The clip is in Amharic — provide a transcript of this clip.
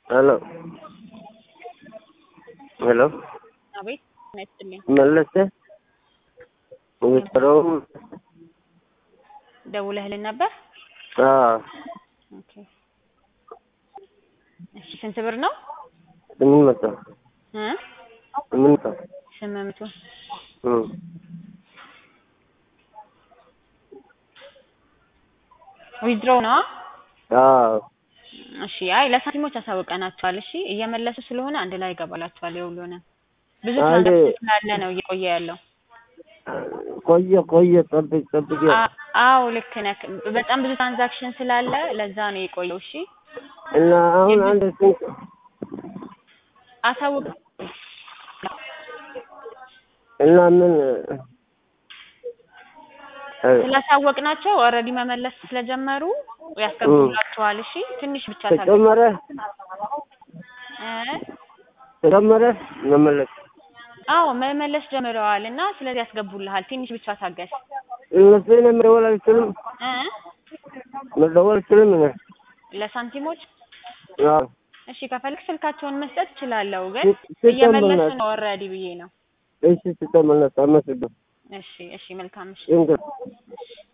ሄሎ ሄሎ አቤት ነስጥልኝ መለሰ ወይዘሮ ደውለህልን ነበር? አዎ ኦኬ እሺ ስንት ብር ነው? ስምንት መቶ እ ስምንት መቶ ስምንት መቶ እም ዊዝድሮ ነው? አዎ እሺ አይ ለሳንቲሞች አሳውቀናቸዋል። እሺ እየመለሱ ስለሆነ አንድ ላይ ይገባላቸዋል። የሁሉንም ብዙ አንድ- ትራንዛክሽን ስላለ ነው እየቆየ ያለው። ቆየ ቆየ ጠብቅ ጠብቅ አ- አዎ ልክ ነህ። በጣም ብዙ ትራንዛክሽን ስላለ ለዛ ነው የቆየው። እሺ እና አሁን አንድ ስንት አሳውቅ እና ምን እ ስላሳወቅናቸው ኦልሬዲ መመለስ ስለጀመሩ ያስገቡላቸዋል። እሺ ትንሽ ብቻ ታገ ተጨመረ እ ተጨመረ መመለስ አዎ መመለስ ጀምረዋል እና ስለዚህ ያስገቡልሃል። ትንሽ ብቻ ታገስ እነሱ እኔ መደወል አልችልም እ መደወል አልችልም እኔ ለሳንቲሞች አዎ እሺ ከፈልክ ስልካቸውን መስጠት እችላለሁ፣ ግን ስ- እየመለሱ ስትመለስ- ነው ኦልሬዲ ብዬ ነው። እሺ ስተመለስ አመሰግን እሺ እሺ መልካም እሺ ድንገት እሺ